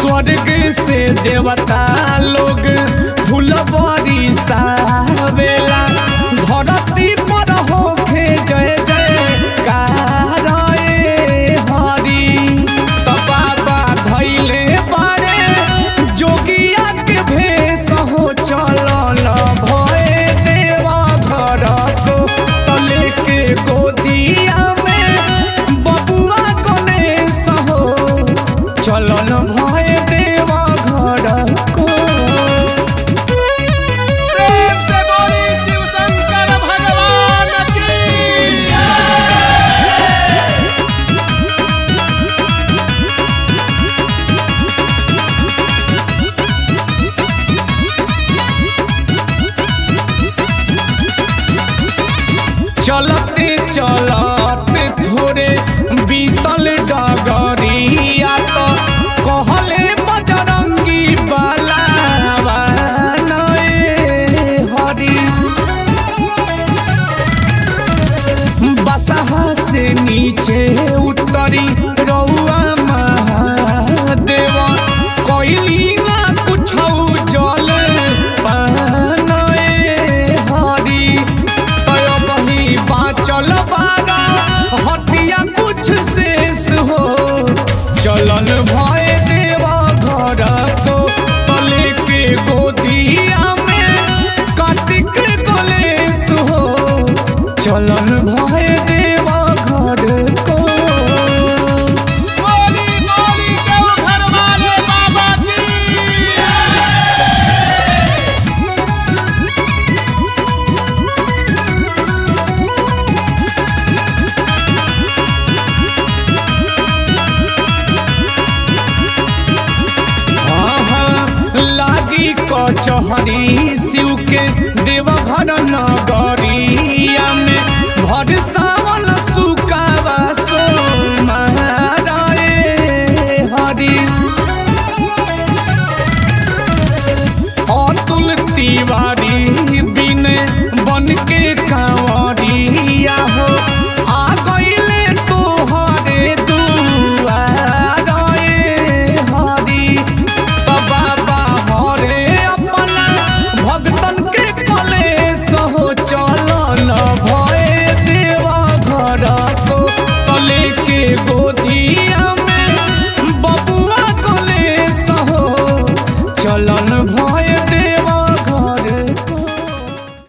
स्वर्ग से देवता लोग फुलबरी सावेला धरती पर होखे जय जय कारए हरि त बाबा धैले बारे जोगिया के भेष हो चलल भए देवा घर को तले के गोदिया में बबुआ गणेश हो चलल भए देवा घर को प्रेम से बोली शिव शंकर भगवान की चलते चलते थोड़े बीतल डगरिया तो कहले बजरंगी बाला हरी बसहा से नीचे उतरी रउआ महादेव कोइली ना कुछौ जल पानए हरी तय बही बाचल बारा हटिया कुछ शेष हो चलन भय देवा घर को तले के गोदिया में कार्तिक कलेश हो चलन भय देवा घर को बोली बोली देव घर वाले बाबा की आहा, लागी कचहरी